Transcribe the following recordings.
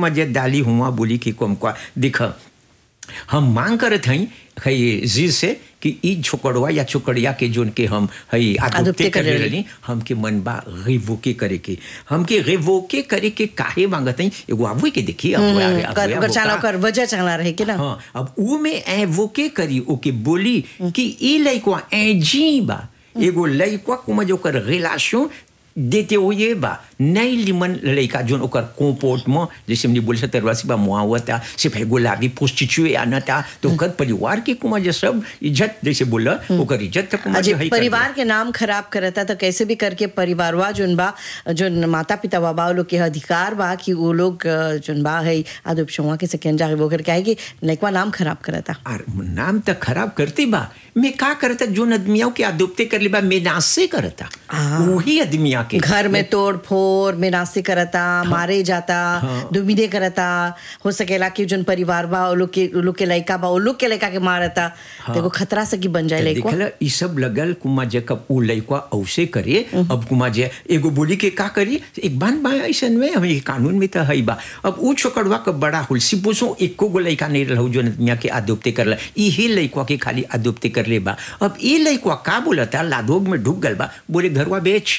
मजे डाली हुआ बोली कि कम का दिख हम मांग करत हई हई जी से कि ई छोकड़वा या छोकड़िया के जोन के हम हई अदुप्ते आदुप्ते कर करे रही हमके मन बा रिवोके करे के हमके रिवोके करे के काहे मांगत हई एगो आवई के देखी अब हम्म, आगे- आगे- कर आगे कर चाला का- कर वजह चाला रहे कि ना हाँ अब ऊ में ए वो के करी ओके बोली कि ई लइकवा ए जी बा एगो लइकवा कुमा जो कर रिलेशन देते हुए बा नई लिमन लइका जोन ओकर कंपोर्टमेंट जैसे हमने बोल सकते रवासी बा मुआवता सिर्फ एगो लागी पोस्टिचुए आना था तो ओकर परिवार के कुमा जे सब इज्जत जैसे बोला ओकर इज्जत तक कुमा अजय जे हई कर परिवार के नाम खराब करता तो कैसे भी करके परिवारवा जोन बा जोन माता पिता बा लोग के अधिकार बा कि वो लोग अ, जोन बा है आदुपशुआ के सेकेंड जाके वो करके आएगी लइकवा नाम खराब करता और नाम तो खराब करते बा मैं का करता जोन आदमियों के आदुप्ते कर ले बा मैं नासे करता वही आदमिया के घर में तोड़ फोड़ में नास्ते करता मारे जाता दुमिदे करता हो सकेला कि जोन परिवार बा वो लोग के वो लोग के लइका बा वो लोग के लइका के मारता देखो खतरा से की बन जाए लइकवा देखला ई सब लगल कुमा जे कब उ लइकवा औसे करे अब कुमा जे एगो बोली के का करी एक बान बा ऐसन में हम कानून में तो हई बा अब उ छोकड़वा के बड़ा हुल सिपोसो एको गो लइका नहीं रहू जो मियाँ के आदोप्ते करला इही लइकवा के खाली आदोप्ते कर ले बा अब ई लइकवा का बोलता लादोग में ढुक गल बा बोले घरवा बेच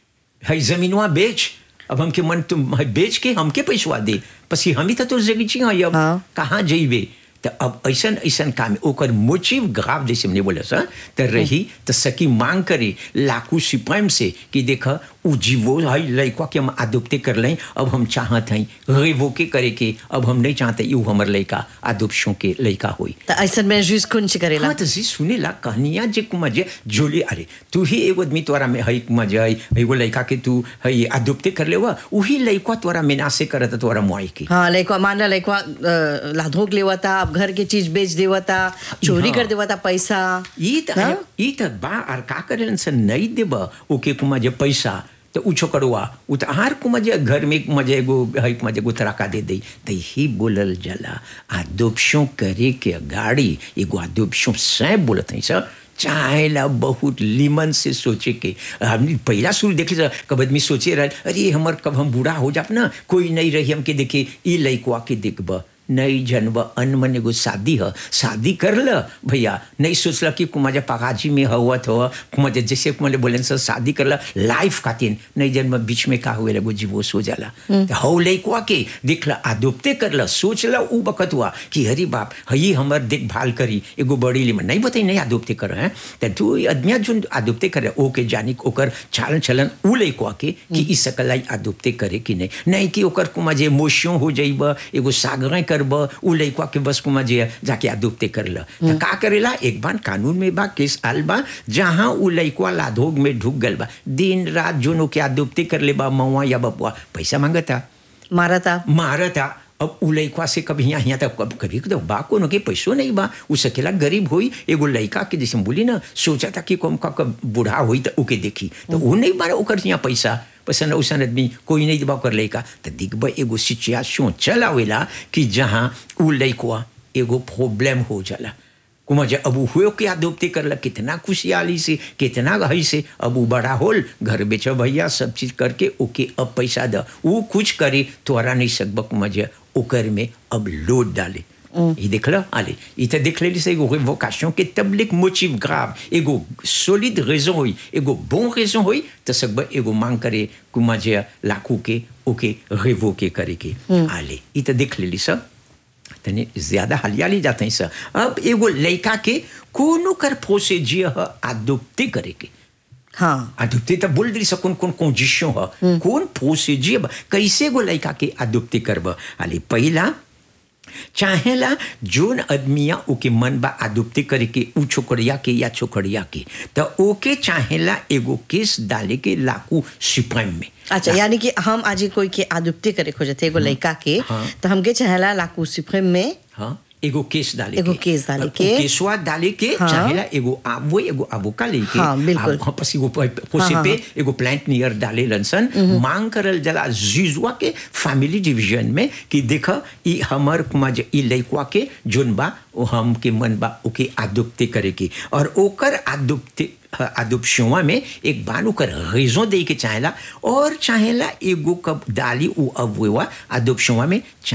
हई जमीनवा बेच अब हमके मन तुम हई बेच के हमके पैसवा दे पसी हम ही तो तोर जगी छी हई अब हाँ। कहाँ जइबे तो अब ऐसन ऐसन काम ओकर मोटिव ग्राव जैसे हमने बोला सर तो रही तो सकी मांग करे लाकू सिपाही से कि देख उ जीवो हई लइका के हम आदुप्ते कर लें अब हम चाहत हई रेवो के करे के अब हम नहीं चाहते यू हमर लइका आदुपशों के लइका होई तो ऐसा में जूस कौन सी करेला हाँ तो जी सुने ला कहानियां जे कुमा जे जोली अरे तू ही एगो आदमी तोरा में हई कुमा जे हई एगो लइका के तू हई आदुप्ते कर ले वही लइका तोरा मेनासे करत तोरा मुआई की हाँ लइकवा मान ला लइकवा अ, लाधोक लेवता अब घर के चीज बेच देवता चोरी हाँ। कर देवता पैसा ई त हाँ? ई त बा और का करेलन से नहीं देब ओके कुमा जे पैसा तो उ छोकड़वा उ त आर कुमा जे घर में कुमा जे एगो हई कुमा जे एगो तराका दे दई त ही बोलल जला आदोपशों करे के गाड़ी एगो आदोपशों से बोलत हई सर चाहेला बहुत लिमन से सोचे के हमने पहला शुरू देखे सर कब आदमी सोचे रहे अरे हमर कब हम बूढ़ा हो जाब ना कोई नहीं रही हमके देखे ई लइकवा के देखब नहीं जनब अनमन एगो शादी ह शादी कर ल भैया नहीं सोचल कि कुमाजा पगाजी में हवत हो कुमाजा जैसे कुमारे बोले सर शादी कर ल लाइफ खातिर नहीं जन्म बीच में का हुए एगो जीवोश हो जाला तो हौ लइकवा के देख ल आदोप्ते कर ल सोच ल उ बकत हुआ कि हरी बाप हई हमर देखभाल करी एगो बड़ी लिमन नहीं बताई नहीं आदोप्ते कर हैं तो तू आदमिया जो आदोप्ते करे ओके जानी ओकर चालन चलन उ लइकवा के कि ई सकलाई आदोप्ते करे कि नहीं नहीं कि ओकर कुमा जे मोशियों हो जाइब एगो सागरें करब उ लइकवा के बस कुमा जे जाके आदोप्ते कर ल तो का करेला एक बार कानून में बा केस आल बा जहाँ उ लइकवा लाधोग में ढुक गल बा दिन रात जोनो के आदोप्ते कर ले बा मवा या बपुआ पैसा मांगता मारता मारता अब उ लइकवा से कभी यहाँ यहाँ तक कभी कभी तो बा कोनो के पैसो नहीं बा उ सकेला गरीब होई एगो लइका के जैसे हम बोली ना सोचा था कि कम का कब बूढ़ा होई तो ओके देखी तो वो नहीं बारा ओकर यहाँ पैसा पसंद उसन आदमी कोई नहीं दिबा ओकर लइका तो दिखबा एगो सिचुएशन चल आवेला कि जहाँ उ लइकवा एगो प्रॉब्लम हो जाला कुमा जे अब उ हुए के आदोप्ते करला कितना खुशहाली से कितना गही से अब उ बड़ा होल घर बेच भैया सब चीज करके ओके अब पैसा द उ कुछ करे तोरा नहीं सकब कुमा जे ओकर में अब लोड डाले ये देख लो आले ये तो देख लेली से एगो रिवोकेशन के तबलिक मोटिव ग्राव एगो सॉलिड रेजन होई एगो bon रेजन होई तो सकब एगो मांग करे कुमा जे लाखू के ओके रिवोके करे के आले ये तो देख लेली सब तनी ज्यादा हलियाली जाते हैं सर अब एगो लड़का के कोनो कर प्रोसीजियर ह आदुप्ते करे के हाँ आदुप्ते तो बोल दी सकून कौन कंडीशन ह कौन प्रोसीजियर बा कैसे गो लड़का के आदुप्ते करब अले पहला चाहेला जोन आदमिया ओके मन बा आदुप्ते करे के उ छोकरिया के या छोकरिया के तो ओके चाहेला एगो केस डाले के लाकू सुप्रीम में अच्छा यानी कि हम आज ही कोई के आदुप्ते करे खोजते एगो लड़का के हाँ। तो हमके चाहेला लाकू सुप्रीम में हाँ एगो केस डाले एगो के केस डाले उ के। केसवा डाले के हाँ। चाहेला एगो आवो एगो अबोका लेके हाँ, बिल्कुल। हाँ पसी एगो पोसे हाँ, पे हाँ। एगो प्लांट नियर डाले लनसन मांग करल जला जुजुआ के फैमिली डिवीजन में कि देख ई हमर कुमा जे ई लइकवा के जोन बा ओ हम के मन बा ओके आदुप्ते करे के और ओकर आदुप्ते आदुपशुआ में एक बार ओकर रेजों दे के चाहेला और चाहेला एगो कब डाली उ अब आदुपशुआ में